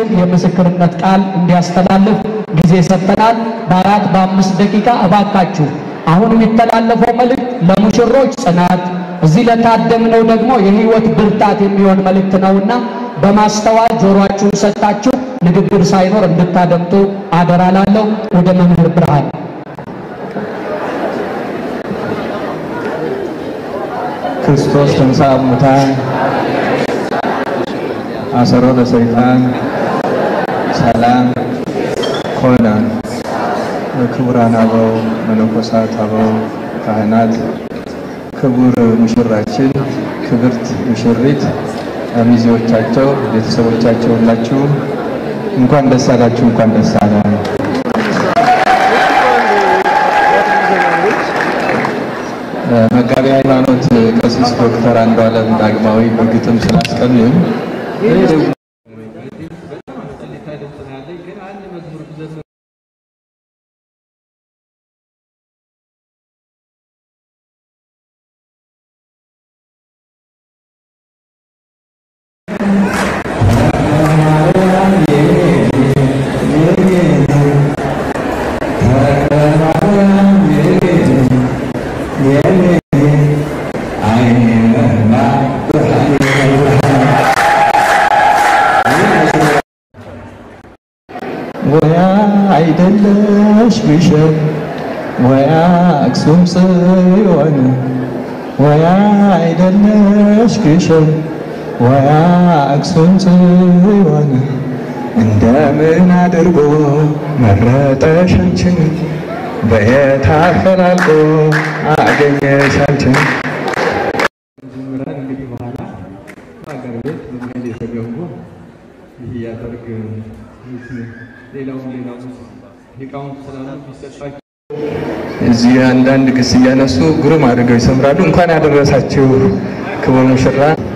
አገልጋያችን የምስክርነት ቃል እንዲያስተላልፍ ጊዜ ሰጥተናል። በአራት በአምስት ደቂቃ እባካችሁ አሁን የሚተላለፈው መልእክት ለሙሽሮች ጽናት፣ እዚህ ለታደምነው ደግሞ የሕይወት ብርታት የሚሆን መልእክት ነውና በማስተዋል ጆሮአችሁን ሰጥታችሁ ንግግር ሳይኖር እንድታደምጡ አደራ ላለው ወደ መምህር ብርሃን ክርስቶስ ተንሥአ እሙታን አሰሮ ለሰይጣን ሰላም ኮነ። ክቡራን አበው መነኮሳት፣ አበው ካህናት፣ ክቡር ሙሽራችን፣ ክብርት ሙሽሪት፣ ሚዜዎቻቸው፣ ቤተሰቦቻቸው ሁላችሁም እንኳን ደስ አላችሁ፣ እንኳን ደስ አለን። መጋቢ ሃይማኖት ቀሲስ ዶክተር አንዱዓለም ዳግማዊ በግጥም ስላስቀኑኝ ወያ አይደለሽ ግሸን ወያ አክሱም ጽዮን ወያ አይደለሽ ግሸን ወያ አክሱም ጽዮን እንደምን አድርጎ መረጠሽ አንቺን በየት አፈላልጎ አገኘሽ አንቺን እንግዲህ በኋላ ሀገር ቤት መንገድ የተገቡ ይህ ያደርግ ሌላውን ሌላው ሊቃውንት ስላሉ ቢሰጣቸው እዚህ አንዳንድ ግስ እያነሱ ግሩም አድርገው ይሰምራሉ። እንኳን ያደረሳችሁ ክቡር ሙሽራ።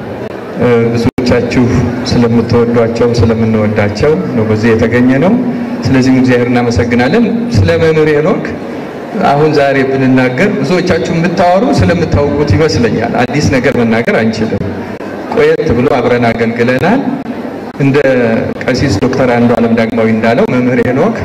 ብዙዎቻችሁ ስለምትወዷቸው ስለምንወዳቸው ነው በዚህ የተገኘ ነው። ስለዚህም እግዚአብሔር እናመሰግናለን። ስለ መምህር ሄኖክ አሁን ዛሬ ብንናገር ብዙዎቻችሁ የምታወሩ ስለምታውቁት ይመስለኛል። አዲስ ነገር መናገር አንችልም። ቆየት ብሎ አብረን አገልግለናል። እንደ ቀሲስ ዶክተር አንዱዓለም ዳግማዊ እንዳለው መምህር ሄኖክ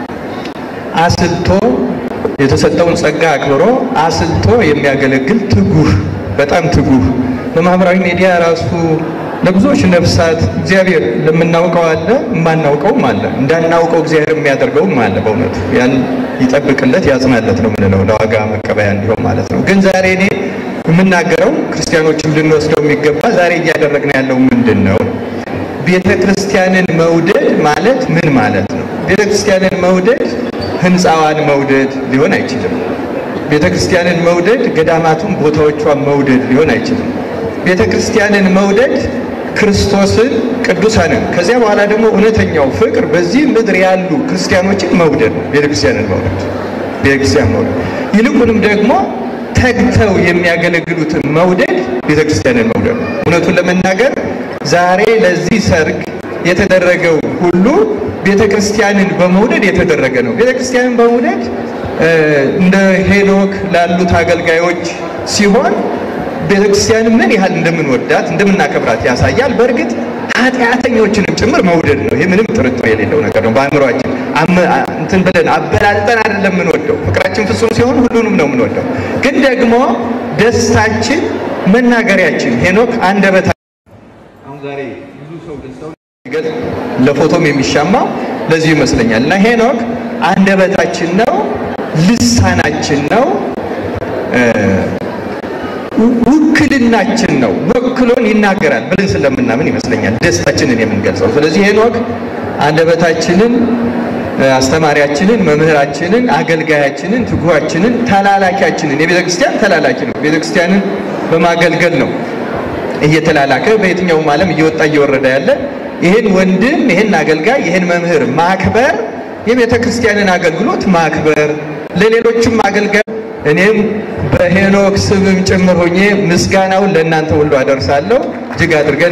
አስልቶ የተሰጠውን ጸጋ አክብሮ አስልቶ የሚያገለግል ትጉህ፣ በጣም ትጉህ በማህበራዊ ሚዲያ ራሱ ለብዙዎች ነፍሳት እግዚአብሔር ለምናውቀው አለ፣ የማናውቀውም አለ፣ እንዳናውቀው እግዚአብሔር የሚያደርገውም አለ። በእውነቱ ያን ይጠብቅለት ያጽናለት ነው የምንለው ለዋጋ መቀበያ እንዲሆን ማለት ነው። ግን ዛሬ እኔ የምናገረው ክርስቲያኖችም ልንወስደው የሚገባ ዛሬ እያደረግን ያለው ምንድን ነው? ቤተ ክርስቲያንን መውደድ ማለት ምን ማለት ነው? ቤተ ክርስቲያንን መውደድ ህንፃዋን መውደድ ሊሆን አይችልም። ቤተ ክርስቲያንን መውደድ ገዳማቱን ቦታዎቿን መውደድ ሊሆን አይችልም። ቤተ ክርስቲያንን መውደድ ክርስቶስን፣ ቅዱሳንን ከዚያ በኋላ ደግሞ እውነተኛው ፍቅር በዚህ ምድር ያሉ ክርስቲያኖችን መውደድ ነው። ቤተ ክርስቲያንን መውደድ ቤተ ክርስቲያን መውደድ ይልቁንም ደግሞ ተግተው የሚያገለግሉትን መውደድ ቤተ ክርስቲያንን መውደድ ነው። እውነቱን ለመናገር ዛሬ ለዚህ ሰርግ የተደረገው ሁሉ ቤተ ክርስቲያንን በመውደድ የተደረገ ነው። ቤተ ክርስቲያንን በመውደድ እንደ ሄኖክ ላሉት አገልጋዮች ሲሆን ቤተ ክርስቲያንን ምን ያህል እንደምንወዳት እንደምናከብራት ያሳያል። በእርግጥ ኃጢአተኞችንም ጭምር መውደድ ነው። ይህ ምንም ጥርጥር የሌለው ነገር ነው። በአእምሯችን እንትን ብለን አበላልጠን አይደለም የምንወደው። ፍቅራችን ፍጹም ሲሆን ሁሉንም ነው የምንወደው። ግን ደግሞ ደስታችን መናገሪያችን ሄኖክ አንደበታ አሁን ዛሬ ብዙ ሰው ደስታው ለፎቶም የሚሻማው ለዚሁ ይመስለኛል። እና ሄኖክ አንደበታችን ነው፣ ልሳናችን ነው፣ ውክልናችን ነው። ወክሎን ይናገራል ብለን ስለምናምን ይመስለኛል ደስታችንን የምንገልጸው። ስለዚህ ሄኖክ አንደበታችንን፣ አስተማሪያችንን፣ መምህራችንን፣ አገልጋያችንን፣ ትጉሃችንን፣ ተላላኪያችንን የቤተ ክርስቲያን ተላላኪ ነው። ቤተ ክርስቲያንን በማገልገል ነው እየተላላከ በየትኛውም ዓለም እየወጣ እየወረደ ያለ ይህን ወንድም ይህን አገልጋይ ይህን መምህር ማክበር የቤተ ክርስቲያንን አገልግሎት ማክበር ለሌሎችም አገልጋይ እኔም በሄኖክ ስምም ጭምር ሆኜ ምስጋናውን ለእናንተ ሁሉ አደርሳለሁ። እጅግ አድርገን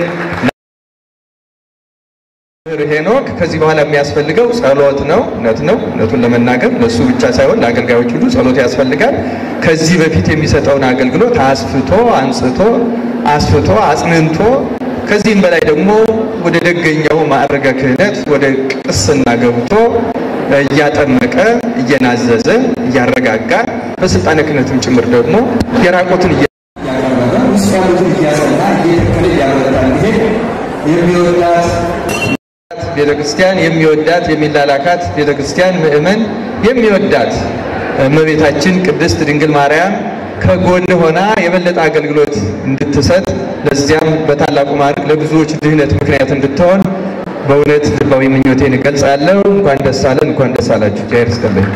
ሄኖክ ከዚህ በኋላ የሚያስፈልገው ጸሎት ነው። እውነት ነው። እውነቱን ለመናገር ለእሱ ብቻ ሳይሆን ለአገልጋዮች ሁሉ ጸሎት ያስፈልጋል። ከዚህ በፊት የሚሰጠውን አገልግሎት አስፍቶ አንጽቶ አስፍቶ አጽንንቶ ከዚህም በላይ ደግሞ ወደ ደገኛው ማዕረገ ክህነት ወደ ቅስና ገብቶ እያጠመቀ እየናዘዘ እያረጋጋ በስልጣነ ክህነትም ጭምር ደግሞ የራቆትን እያቀረበ ውስጥ ያሉትን እያጸና እየተከለ እያበረታ እንዲሄድ የሚወዳት ቤተ ክርስቲያን የሚወዳት የሚላላካት ቤተ ክርስቲያን ምእመን የሚወዳት እመቤታችን ቅድስት ድንግል ማርያም ከጎን ሆና የበለጠ አገልግሎት እንድትሰጥ ለዚያም በታላቁ ማዕረግ ለብዙዎች ድህነት ምክንያት እንድትሆን በእውነት ልባዊ ምኞቴን እገልጻለሁ። እንኳን ደስ አለን፣ እንኳን ደስ አላችሁ። እግዚአብሔር ይስጥልኝ።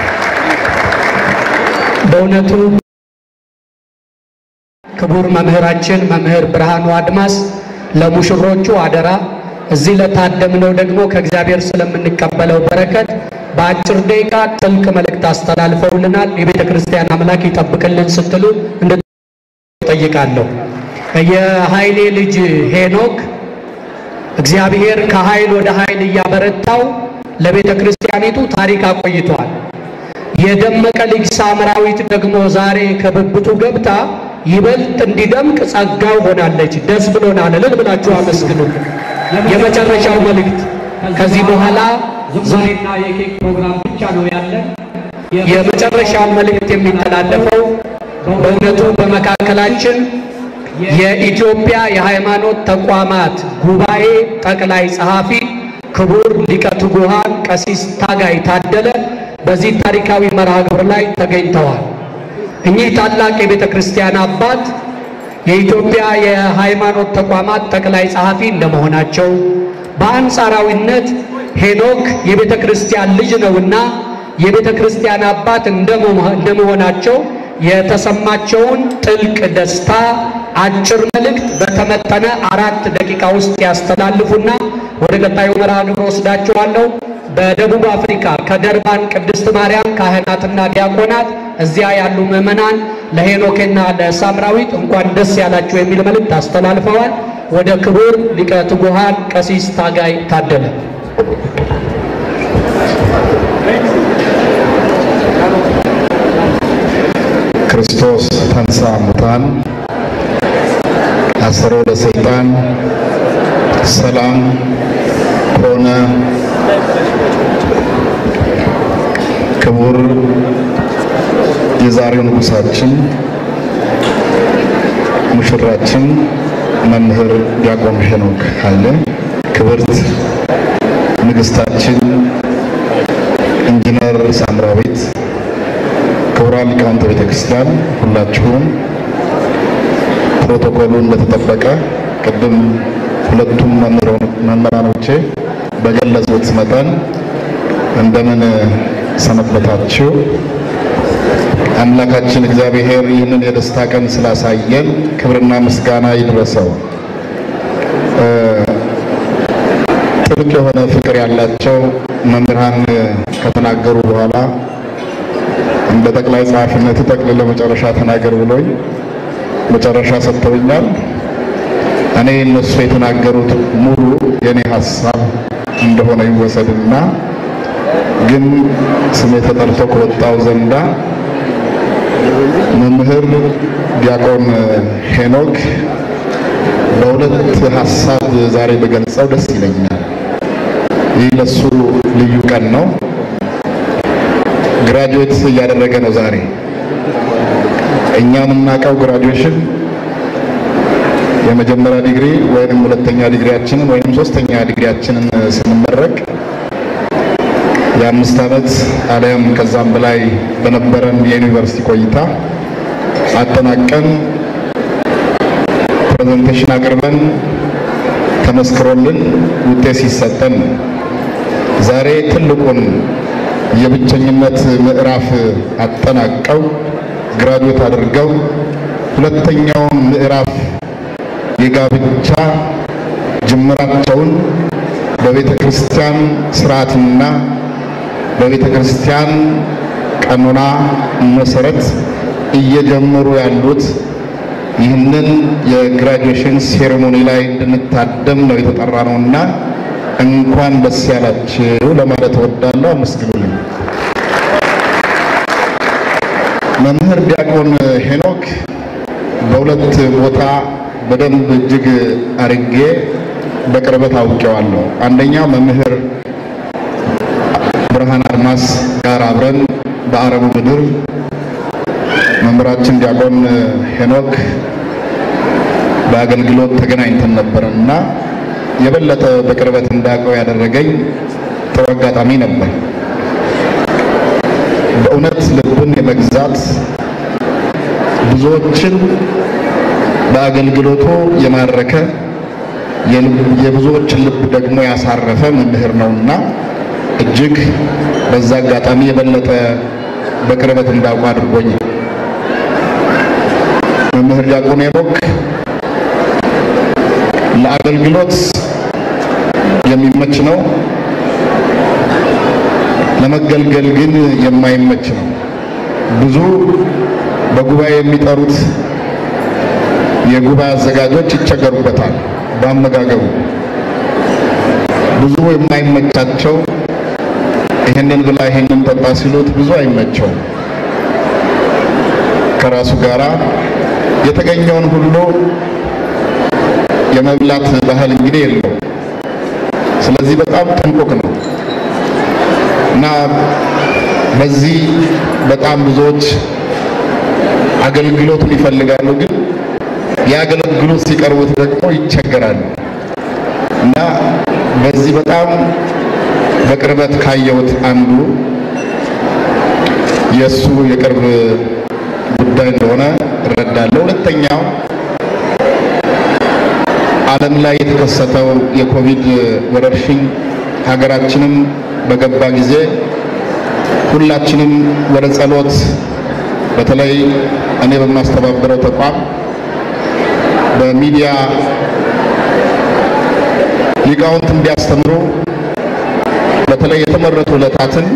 በእውነቱ ክቡር መምህራችን መምህር ብርሃኑ አድማስ ለሙሽሮቹ አደራ እዚህ ለታደምነው ደግሞ ከእግዚአብሔር ስለምንቀበለው በረከት በአጭር ደቂቃ ጥልቅ መልእክት አስተላልፈውልናል። የቤተ ክርስቲያን አምላክ ይጠብቅልን ስትሉ እንድጠይቃለሁ። የኃይሌ ልጅ ሄኖክ እግዚአብሔር ከኃይል ወደ ኃይል እያበረታው ለቤተ ክርስቲያኒቱ ታሪክ አቆይቷል። የደመቀ ልጅ ሳምራዊት ደግሞ ዛሬ ከብብቱ ገብታ ይበልጥ እንዲደምቅ ጸጋው ሆናለች። ደስ ብሎናል። እልል ብላችሁ አመስግኑ። የመጨረሻው መልእክት ከዚህ በኋላ ዝማሬና የኬክ ፕሮግራም ብቻ ነው ያለን። የመጨረሻው መልእክት የሚተላለፈው በእውነቱ በመካከላችን የኢትዮጵያ የሃይማኖት ተቋማት ጉባኤ ጠቅላይ ጸሐፊ ክቡር ሊቀ ትጉሃን ቀሲስ ታጋይ ታደለ በዚህ ታሪካዊ መርሃ ግብር ላይ ተገኝተዋል። እኚህ ታላቅ የቤተ ክርስቲያን አባት የኢትዮጵያ የሃይማኖት ተቋማት ጠቅላይ ጸሐፊ እንደመሆናቸው በአንጻራዊነት ሄኖክ የቤተ ክርስቲያን ልጅ ነውና የቤተ ክርስቲያን አባት እንደመሆናቸው የተሰማቸውን ጥልቅ ደስታ አጭር መልእክት በተመጠነ አራት ደቂቃ ውስጥ ያስተላልፉና ወደ ቀጣዩ መርሃ ግብር ወስዳችኋለሁ። በደቡብ አፍሪካ ከደርባን ቅድስት ማርያም ካህናትና ዲያቆናት እዚያ ያሉ ምዕመናን ለሄኖክና ለሳምራዊት እንኳን ደስ ያላችሁ የሚል መልእክት አስተላልፈዋል። ወደ ክቡር ሊቀ ትጉሃን ቀሲስ ታጋይ ታደለ ክርስቶስ ተንሥአ እሙታን አሰሮ ለሰይጣን ሰላም ሆነ። ክቡር የዛሬው ንጉሳችን ሙሽራችን መምህር ዲያቆን ሄኖክ ኃይሌ፣ ክብርት ንግሥታችን ኢንጂነር ሳምራዊት ክቡራን ሊቃውንተ ቤተ ክርስቲያን ሁላችሁም ፕሮቶኮሉ እንደተጠበቀ ቅድም ሁለቱም መምህራኖቼ በገለጹት መጠን እንደምን ሰነበታችሁ? አምላካችን እግዚአብሔር ይህንን የደስታ ቀን ስላሳየን ክብርና ምስጋና ይድረሰው። ጥልቅ የሆነ ፍቅር ያላቸው መምህራን ከተናገሩ በኋላ እንደ ጠቅላይ ጸሐፊነት ጠቅልለ መጨረሻ ተናገር ብሎኝ መጨረሻ ሰጥተውኛል። እኔ እነሱ የተናገሩት ሙሉ የኔ ሀሳብ እንደሆነ ይወሰድና ግን ስሜ ተጠርቶ ከወጣው ዘንዳ መምህር ዲያቆን ሄኖክ በሁለት ሀሳብ ዛሬ በገልጸው ደስ ይለኛል። ይህ ለሱ ልዩ ቀን ነው። ግራጁዌት እያደረገ ነው ዛሬ። እኛ የምናውቀው ግራጁዌሽን የመጀመሪያ ዲግሪ ወይንም ሁለተኛ ዲግሪያችንን ወይንም ሶስተኛ ዲግሪያችንን ስንመረቅ የአምስት ዓመት አሊያም ከዛም በላይ በነበረን የዩኒቨርሲቲ ቆይታ አጠናቀን ፕሬዘንቴሽን አቅርበን ተመስክሮልን ውጤት ሲሰጠን ዛሬ ትልቁን የብቸኝነት ምዕራፍ አጠናቀው ግራጁዌት አድርገው ሁለተኛውን ምዕራፍ የጋብቻ ጅምራቸውን በቤተ ክርስቲያን ስርዓትና በቤተ ክርስቲያን ቀኖና መሰረት እየጀመሩ ያሉት ይህንን የግራጁዌሽን ሴሬሞኒ ላይ እንድንታደም ነው የተጠራ ነውና እንኳን ደስ ያላችሁ ለማለት እወዳለሁ። አመስግኑልኝ። መምህር ዲያቆን ሄኖክ በሁለት ቦታ በደንብ እጅግ አርጌ በቅርበት አውቄዋለሁ። አንደኛ መምህር ብርሃን አድማስ ጋር አብረን በአረቡ ምድር መምህራችን ዲያቆን ሄኖክ በአገልግሎት ተገናኝተን ነበር እና የበለጠ በቅርበት እንዳውቀው ያደረገኝ ጥሩ አጋጣሚ ነበር። በእውነት ልብን የመግዛት ብዙዎችን በአገልግሎቱ የማረከ የብዙዎችን ልብ ደግሞ ያሳረፈ መምህር ነውና እጅግ በዛ አጋጣሚ የበለጠ በቅርበት እንዳውቀው አድርጎኛል። መምህር ዲያቆን ሄኖክ ለአገልግሎት የሚመች ነው፣ ለመገልገል ግን የማይመች ነው። ብዙ በጉባኤ የሚጠሩት የጉባኤ አዘጋጆች ይቸገሩበታል በአመጋገቡ። ብዙ የማይመቻቸው ይህንን ብላ ይህንን ጠጣ ሲሉት ብዙ አይመቸው። ከራሱ ጋራ የተገኘውን ሁሉ የመብላት ባህል እንግዲህ የለው። ስለዚህ በጣም ጥንቁቅ ነው እና በዚህ በጣም ብዙዎች አገልግሎቱን ይፈልጋሉ፣ ግን የአገልግሎት ሲቀርቡት ደግሞ ይቸገራሉ እና በዚህ በጣም በቅርበት ካየሁት አንዱ የእሱ የቅርብ ጉዳይ እንደሆነ እረዳለሁ። ሁለተኛው ዓለም ላይ የተከሰተው የኮቪድ ወረርሽኝ ሀገራችንም በገባ ጊዜ ሁላችንም ወደ ጸሎት በተለይ እኔ በማስተባበረው ተቋም በሚዲያ ሊቃውንት እንዲያስተምሩ በተለይ የተመረጡ ዕለታትን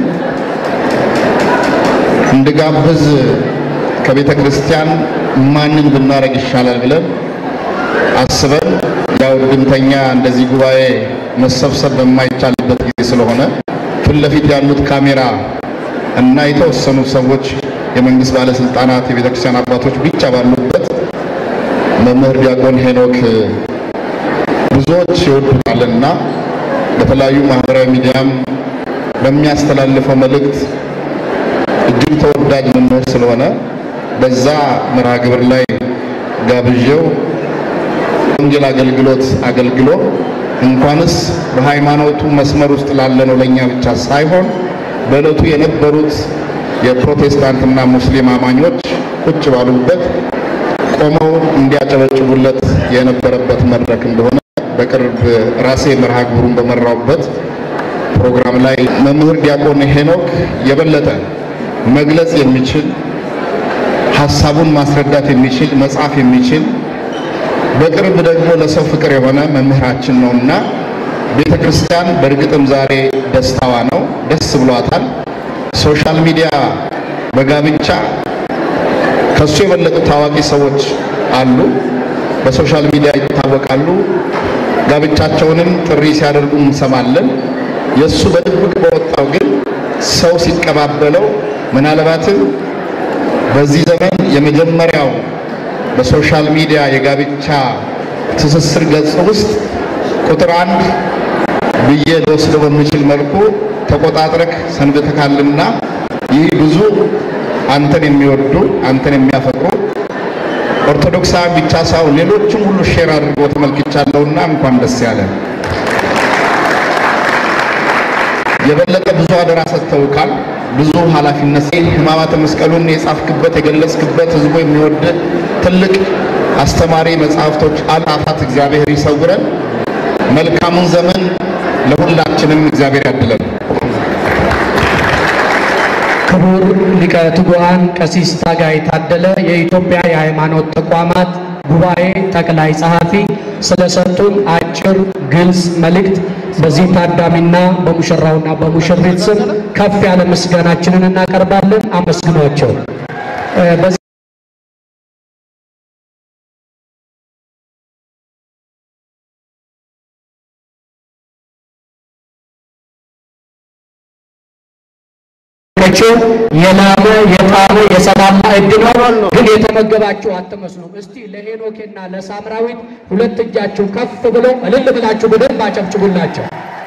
እንድጋብዝ ከቤተ ክርስቲያን ማንን ብናደርግ ይሻላል ብለን አስበን ያው ድምተኛ እንደዚህ ጉባኤ መሰብሰብ በማይቻልበት ጊዜ ስለሆነ ፊት ለፊት ያሉት ካሜራ እና የተወሰኑ ሰዎች የመንግስት ባለስልጣናት፣ የቤተ ክርስቲያን አባቶች ብቻ ባሉበት መምህር ዲያቆን ሄኖክ ብዙዎች ይወዱታልና በተለያዩ ማህበራዊ ሚዲያም በሚያስተላልፈው መልእክት እጅግ ተወዳጅ መምህር ስለሆነ በዛ መርሃ ግብር ላይ ጋብዤው ወንጌል አገልግሎት አገልግሎ እንኳንስ በሃይማኖቱ መስመር ውስጥ ላለነው ለኛ ብቻ ሳይሆን በዕለቱ የነበሩት የፕሮቴስታንትና ሙስሊም አማኞች ቁጭ ባሉበት ቆመው እንዲያጨበጭቡለት የነበረበት መድረክ እንደሆነ በቅርብ ራሴ መርሃ ግብሩን በመራውበት ፕሮግራም ላይ መምህር ዲያቆን ሄኖክ የበለጠ መግለጽ የሚችል ሀሳቡን ማስረዳት የሚችል መጻፍ የሚችል በቅርብ ደግሞ ለሰው ፍቅር የሆነ መምህራችን ነውና ቤተ ክርስቲያን በእርግጥም ዛሬ ደስታዋ ነው፣ ደስ ብሏታል። ሶሻል ሚዲያ በጋብቻ ከሱ የበለጡ ታዋቂ ሰዎች አሉ፣ በሶሻል ሚዲያ ይታወቃሉ። ጋብቻቸውንም ጥሪ ሲያደርጉ እንሰማለን። የእሱ በድብቅ በወጣው ግን ሰው ሲቀባበለው ምናልባትም በዚህ ዘመን የመጀመሪያው በሶሻል ሚዲያ የጋብቻ ትስስር ገጽ ውስጥ ቁጥር አንድ ብዬ ልወስደው በምችል መልኩ ተቆጣጥረክ ሰንብተካልና ይህ ብዙ አንተን የሚወዱ አንተን የሚያፈቅሩ ኦርቶዶክሳውያን ብቻ ሳይሆን ሌሎችም ሁሉ ሼር አድርጎ ተመልክቻለሁና እንኳን ደስ ያለ። የበለጠ ብዙ አደራ ሰጥተውካል። ብዙ ኃላፊነት ሕማማተ መስቀሉን የጻፍክበት የገለጽክበት ህዝቡ የሚወድ ትልቅ አስተማሪ መጽሐፍቶች አላፋት እግዚአብሔር ይሰውረን። መልካሙን ዘመን ለሁላችንም እግዚአብሔር ያድለን። ክቡር ሊቀ ትጉሃን ቀሲስ ታጋይ ታደለ የኢትዮጵያ የሃይማኖት ተቋማት ጉባኤ ጠቅላይ ጸሐፊ ስለሰጡን አጭር ግልጽ መልእክት በዚህ ታዳሚና በሙሽራውና በሙሽሪት ስም ከፍ ያለ ምስጋናችንን እናቀርባለን። አመስግኗቸው። በዚህ መቼ የላመ የጣመ የሰላም ማዕድ ነው፣ ግን የተመገባችሁ አትመስሉም። እስቲ ለሄኖኬና ለሳምራዊት ሁለት እጃችሁ ከፍ ብሎ እልል ብላችሁ በደንብ አጨብጭቡላቸው።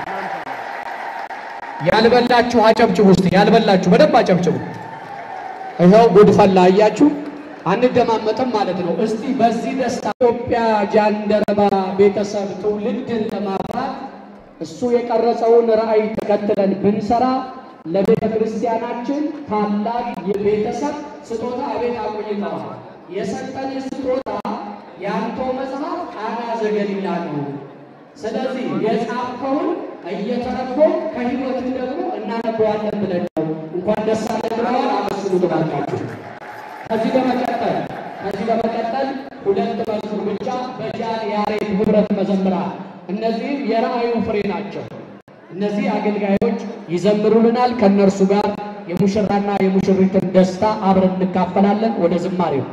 ያልበላችሁ አጨብጭቡ። እስቲ ያልበላችሁ በደንብ አጨብጭቡ። ይኸው ጉድ ፈላ። አያችሁ፣ አንደማመጥም ማለት ነው። እስቲ በዚህ ደስታ ኢትዮጵያ ጃንደረባ ቤተሰብ ትውልድን ለማፍራት እሱ የቀረጸውን ራዕይ ተከትለን ብንሰራ ለቤተ ክርስቲያናችን ታላቅ የቤተሰብ ስጦታ አቤት አቆይተዋል። የሰጠን ስጦታ የአንተው መጽሐፍ ቃና ዘገሊላ ነው። ስለዚህ የጻፍከውን እየተረጎም ከህይወት ደግሞ እናነበዋለን ብለን ነው። እንኳን ደስ አለን ብለዋል። አመስግኑ ብላችሁ ከዚህ በመቀጠል ከዚህ በመቀጠል ሁለት መዝሙር ብቻ በጃን ያሬድ ህብረት መዘምራን እነዚህም የራእዩ ፍሬ ናቸው። እነዚህ አገልጋዮች ይዘምሩልናል። ከእነርሱ ጋር የሙሽራና የሙሽሪትን ደስታ አብረን እንካፈላለን። ወደ ዝማሬው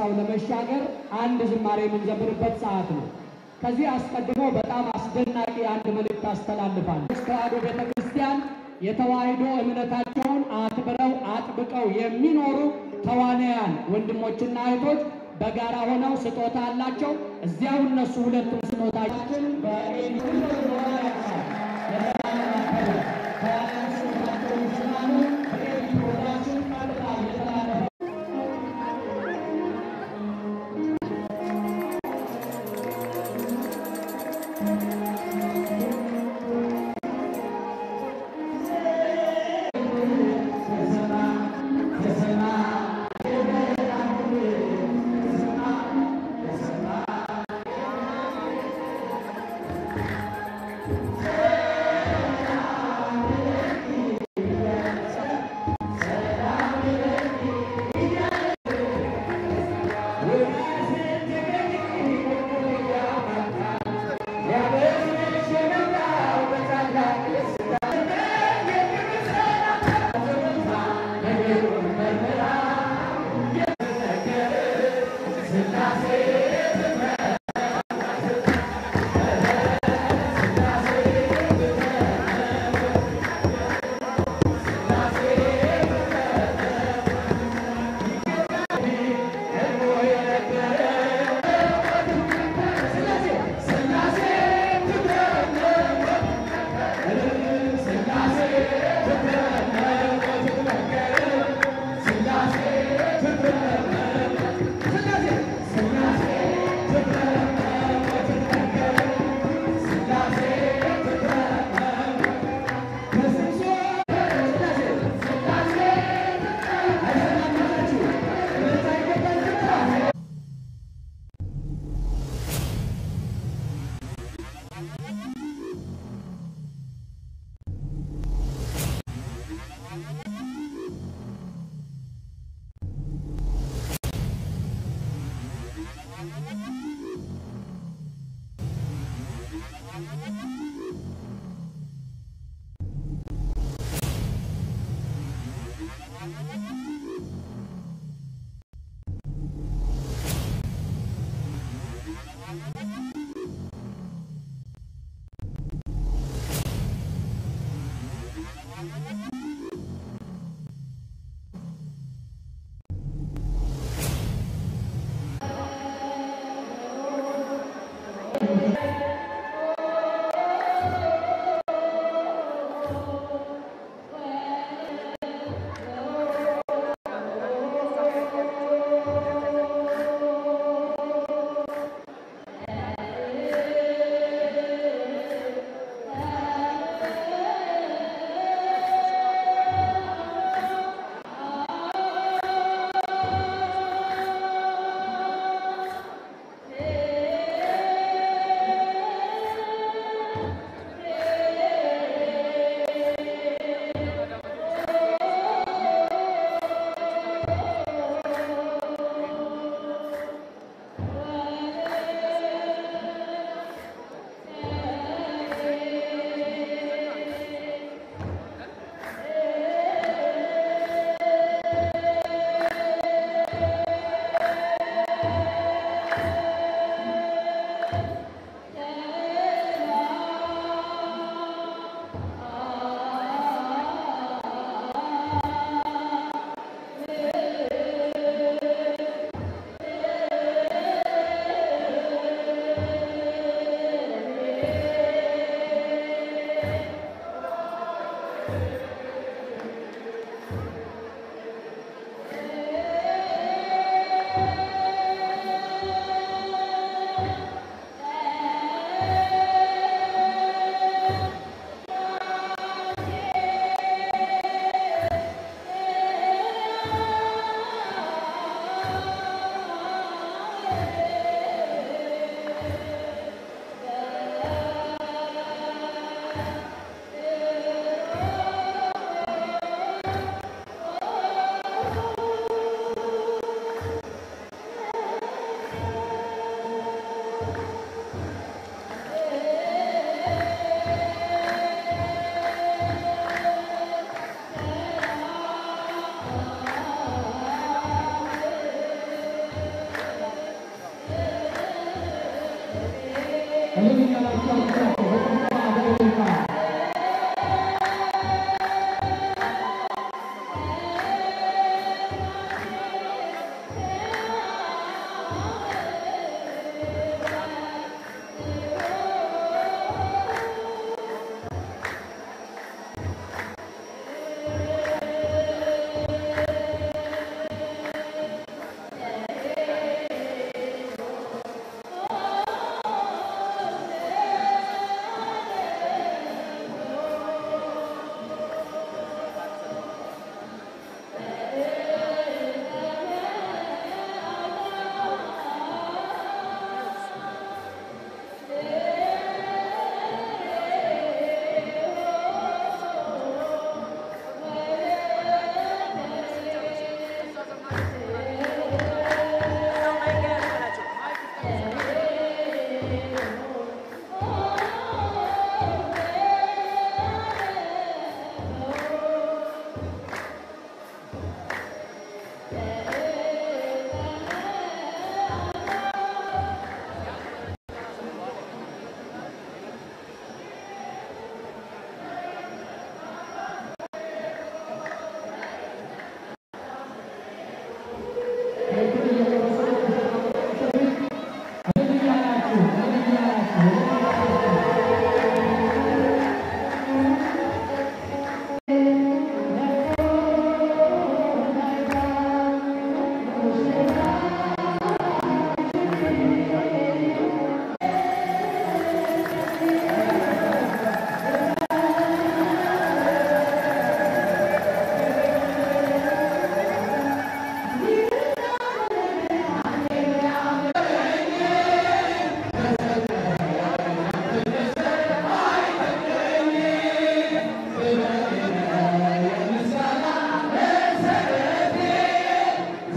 ጨዋታው ለመሻገር አንድ ዝማሬ የምንዘምርበት ሰዓት ነው። ከዚህ አስቀድሞ በጣም አስደናቂ አንድ መልእክት አስተላልፋል። ተዋሕዶ ቤተ ክርስቲያን የተዋሕዶ እምነታቸውን አክብረው አጥብቀው የሚኖሩ ተዋናያን ወንድሞችና እህቶች በጋራ ሆነው ስጦታ አላቸው። እዚያው እነሱ ሁለቱም ስጦታችን ♪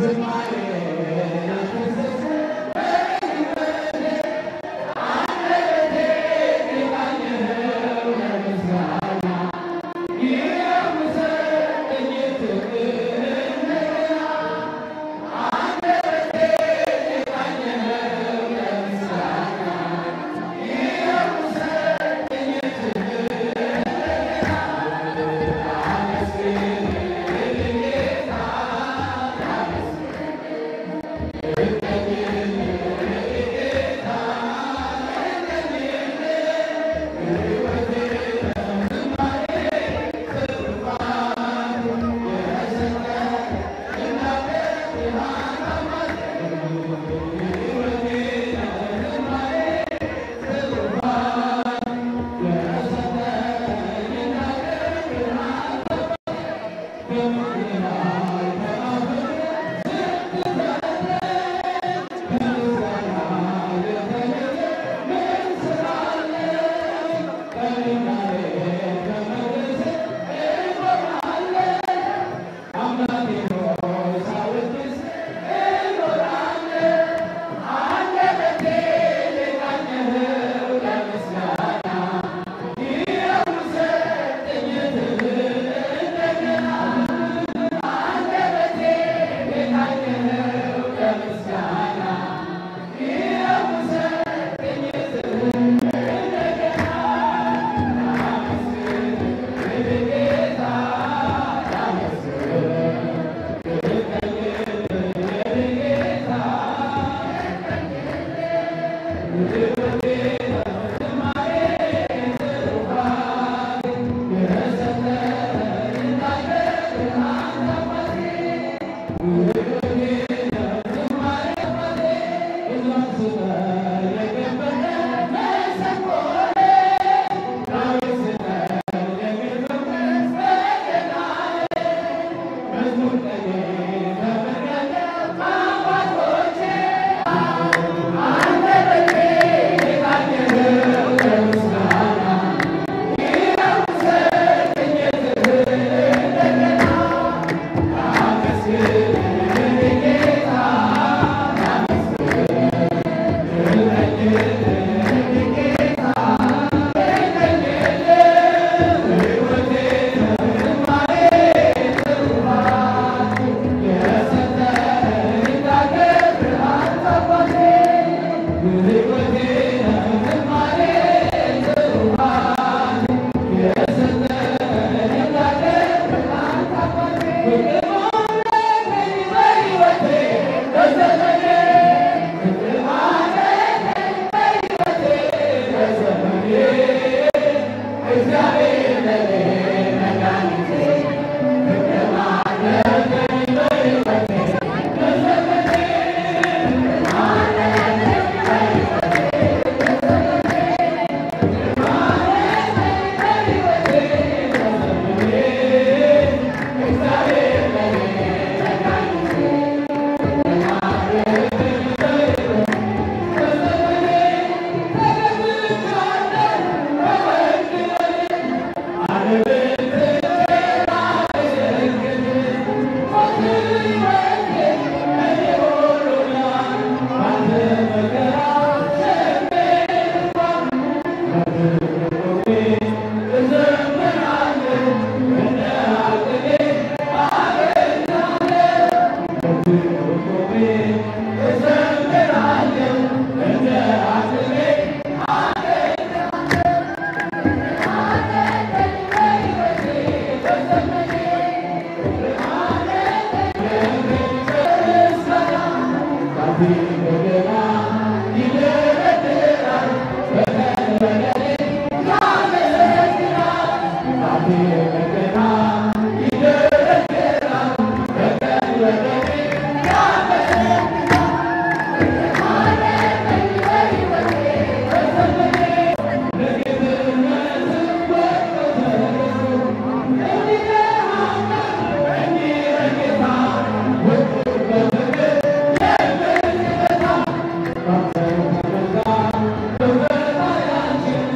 Thank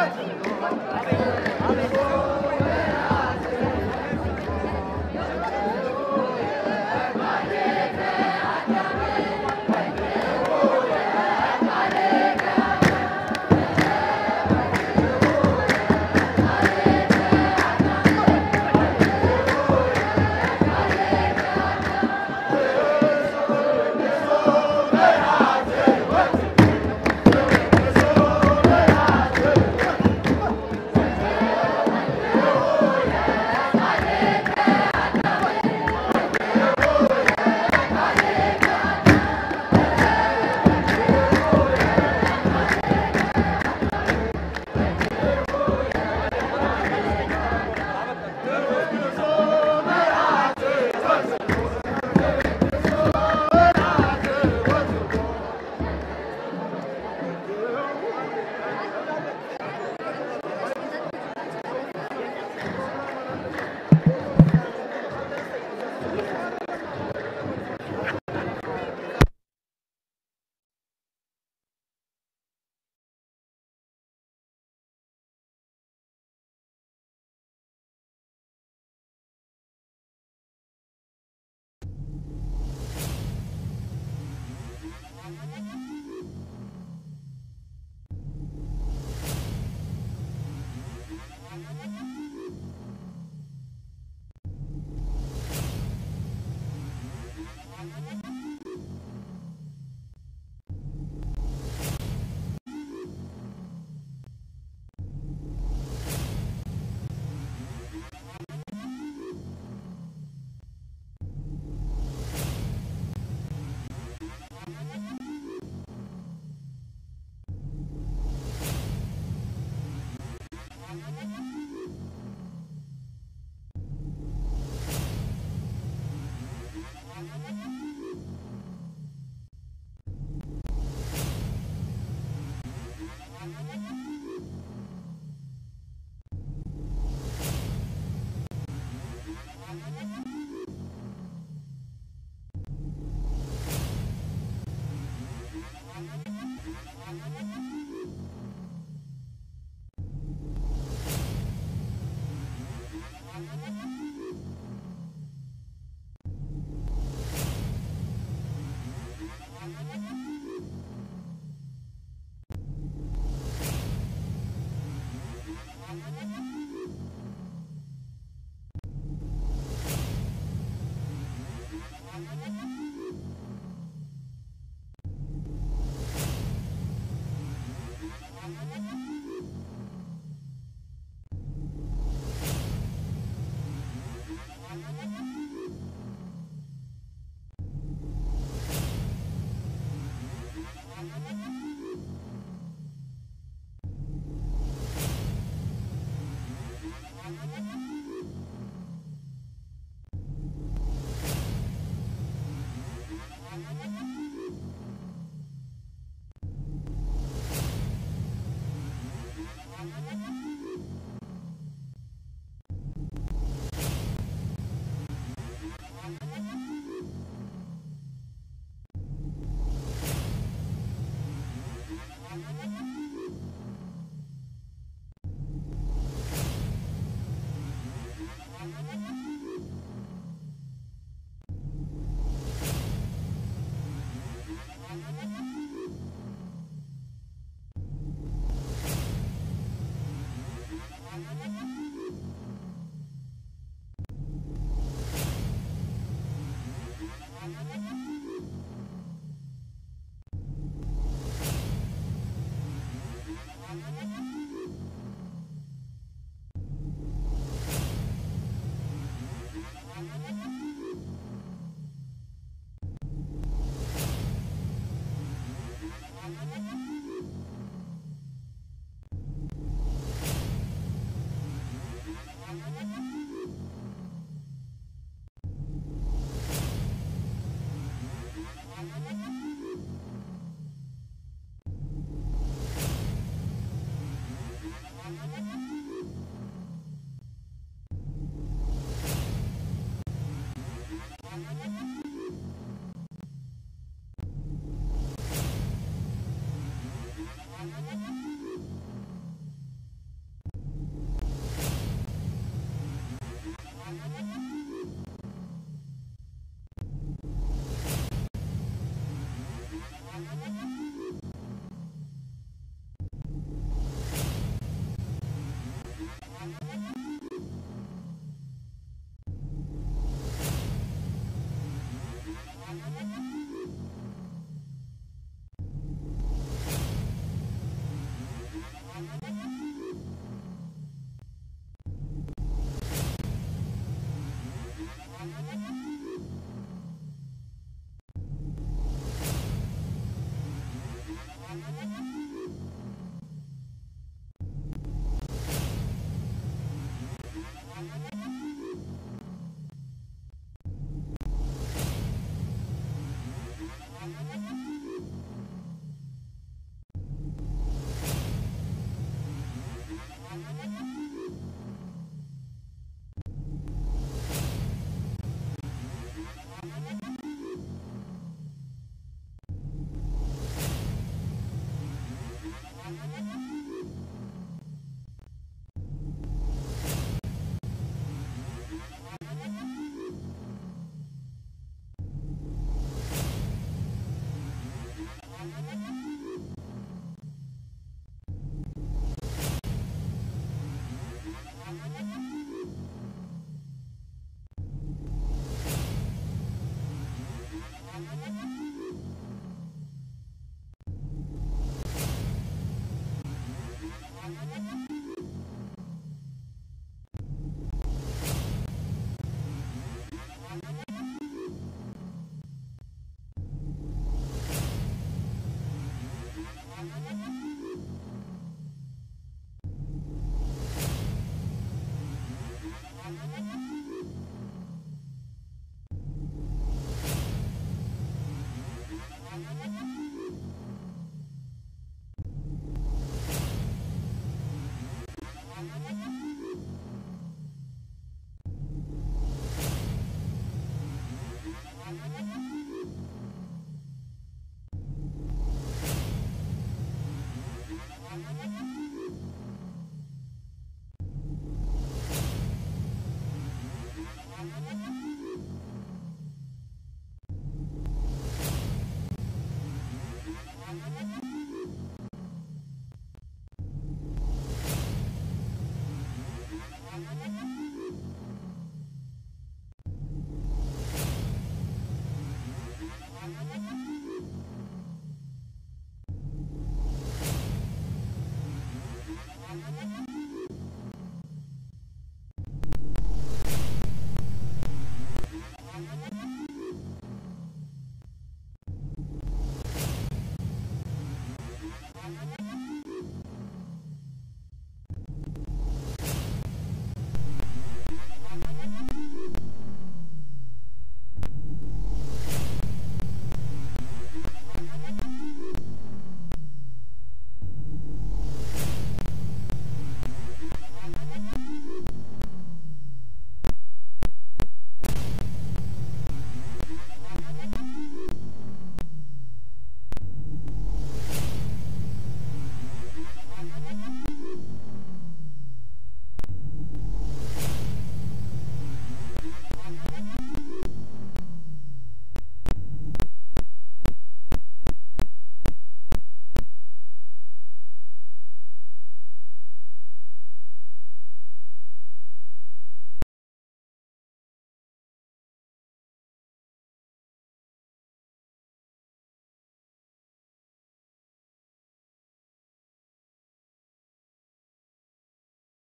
♪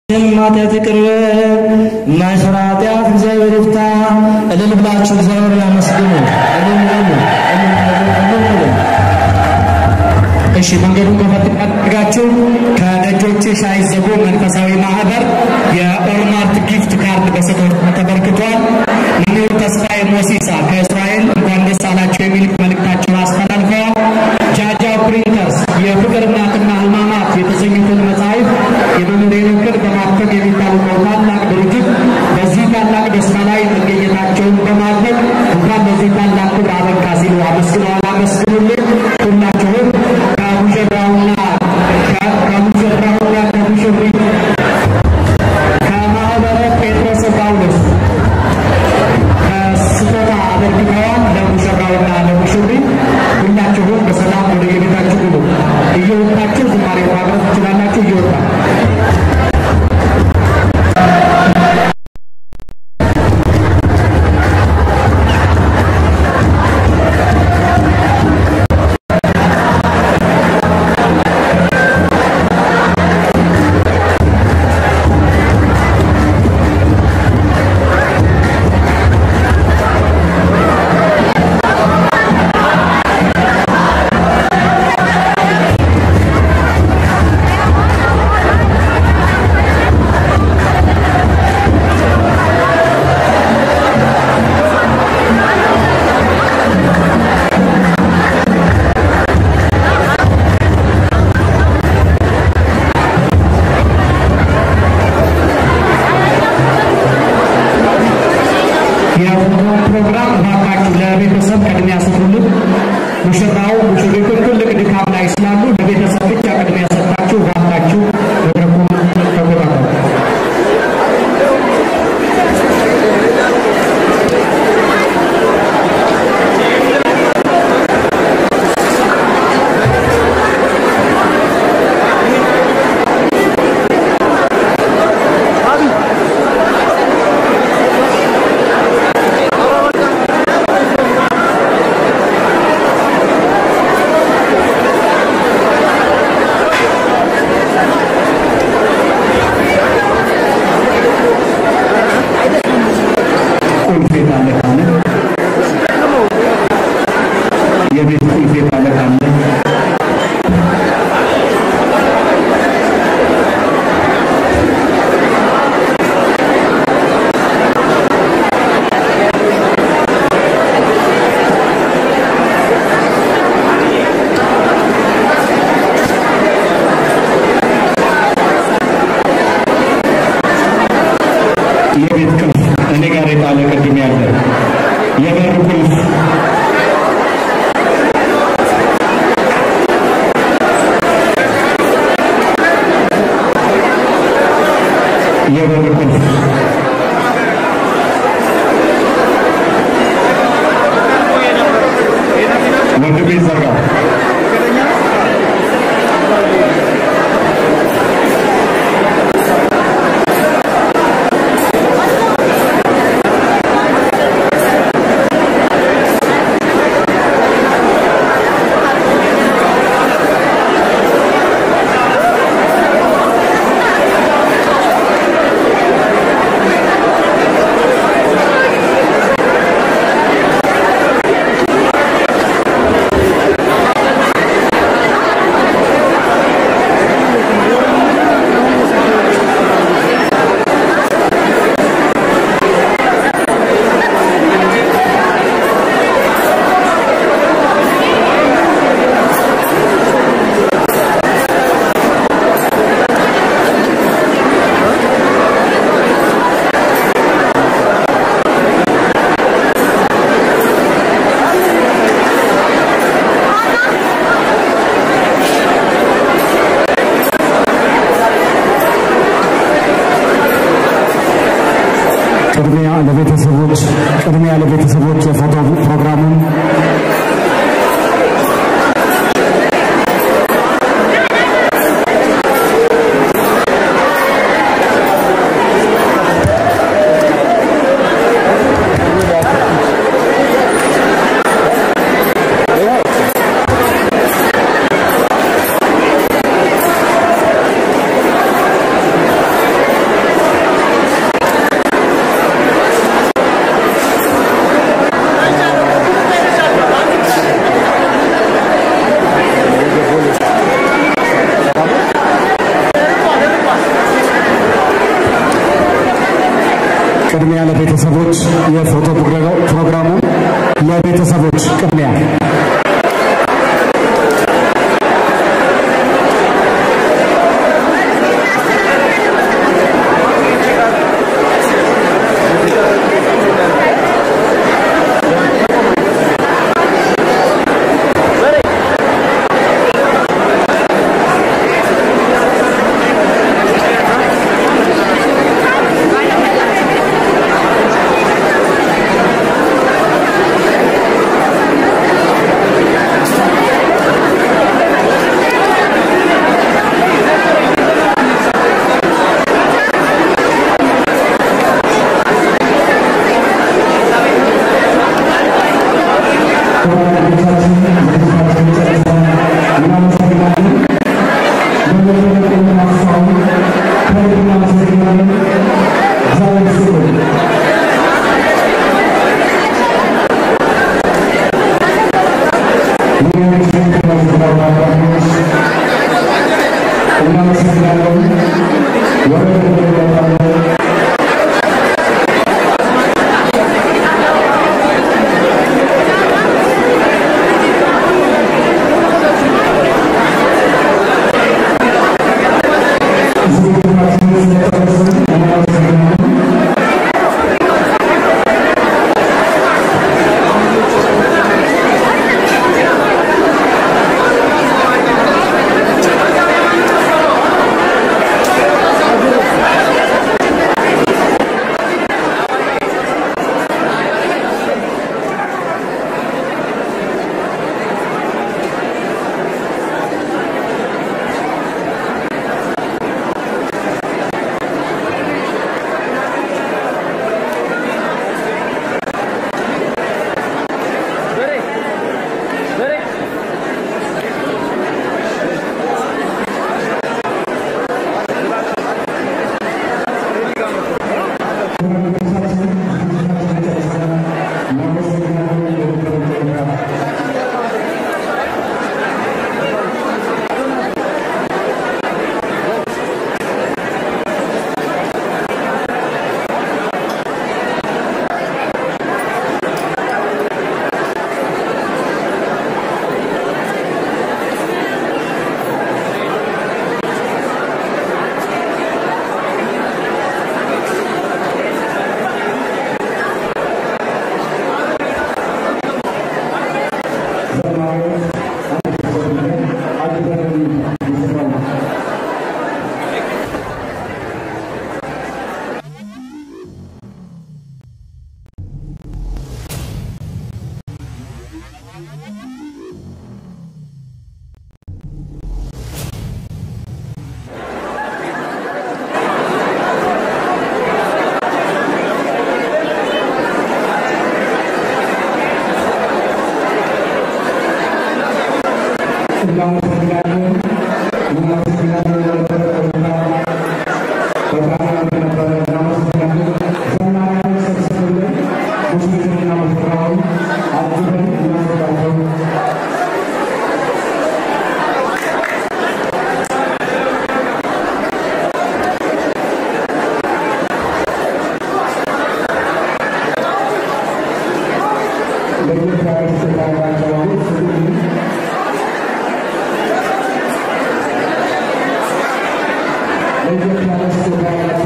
ኃጢአት ይቅር በለን የማይሰራ ኃጢአት እግዚአብሔር ይፍታ። እልል ብላችሁ እግዚአብሔር ያመስግኑ። እልል በሉ፣ እልል በሉ፣ እልል በሉ። እሺ መንገዱን ከፈት አድርጋችሁ ከደጆችሽ አይዘጉ መንፈሳዊ ማህበር የኦርማርት ጊፍት ካርድ በስጦታ ተበርክቷል። መምህር ተስፋዬ ሞሲሳ ከእስራኤል እንኳን ደስ አላችሁ የሚል መልእክታቸውን አስተላልፈዋል። ጃጃው ፕሪንተርስ የፍቅር እናትና ሕማማት የተሰኙትን መጽሐፍ የመምህር ንክር በማተም የሚታወቀው ታላቅ ድርጅት በዚህ ታላቅ ደስታ ላይ መገኘታቸውን በማድረግ እንኳን በዚህ ታላቅ ክብር አበቃ ሲሉ አመስግነዋል። አመስግኑልን ሁላችሁም ከሙሽራውና ከሙሽራውና ከሙሽሪት ከማህበረ ጴጥሮስ ጳውሎስ ከስጦታ አበርክተዋል። ለሙሽራውና ለሙሽሪት ሁላችሁም በሰላም ወደ የቤታችሁ ግቡ። እየወጣችሁ ዝማሬ ማቅረብ ትችላላችሁ። እየወጣ የፎቶ ፕሮግራም እባካችሁ ለቤተሰብ ቅድሚያ ስጡልን። ሙሽራው ሙሽሪቱን ትልቅ ድካም ላይ ስላሉ ለቤተሰብ ብቻ ቅድሚያ ሰጣችሁ እባካችሁ መድረኩን ተቆጣጠሩ። ቁልፍ የት አለ ካለ የቤት ቁልፍ የት አለ ካለ የቤት ቁልፍ እኔ ጋር የጣለ ቅድም ያለ የበር ቁልፍ የበር ቁልፍ ወንድሜ ዘጋ ቅድሚያ ለቤተሰቦች ቅድሚያ ለቤተሰቦች የፎቶ ፕሮግራሙን ቅድሚያ ለቤተሰቦች የፎቶ ፕሮግራሙ ለቤተሰቦች ቅድሚያ ለኢትዮጵያ